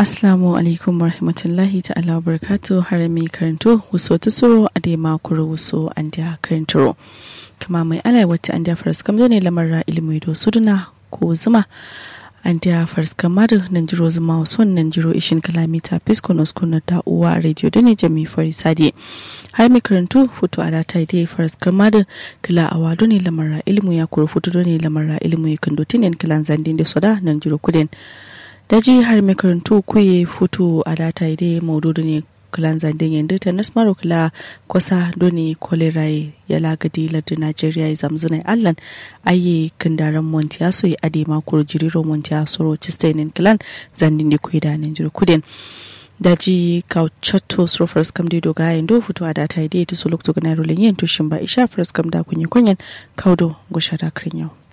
Assalamu alaikum warahmatullahi ta'ala wa barakatu har mai karanto wuso tusuro a dai makuru wuso an da karantaro. Kama mai alai wata an da faras kam ne lamarra ilimi do suduna ko zuma an da faras kamar nan jiro zuma son nan jiro ishin kalamita fisko nos kuna da uwa radio da ne jami fari sadi. Har mai karanto foto a data dai faras kamar kila a wado ne lamarra ilimi ya kuro foto ne lamarra ilimi kan dotinin kilan zandin da soda nan jiro kudin. daji har makarantu kuye futu a data ide maududu ne kulan zandin yanzu ta nasmaru kula kwasa doni kolera ya lagadi lardin najeriya ya zamzuna allan ayi kindaren montiyaso ya ade makuru jiriro montiyaso ro cistainin kilan zandin da kuyi da nan kudin daji kauchatto suro first kam dido ga yando futu a data ide ta suluk to ganaro lenyen tushin ba isha first kam da kunye kunyen kaudo gushara kirin yau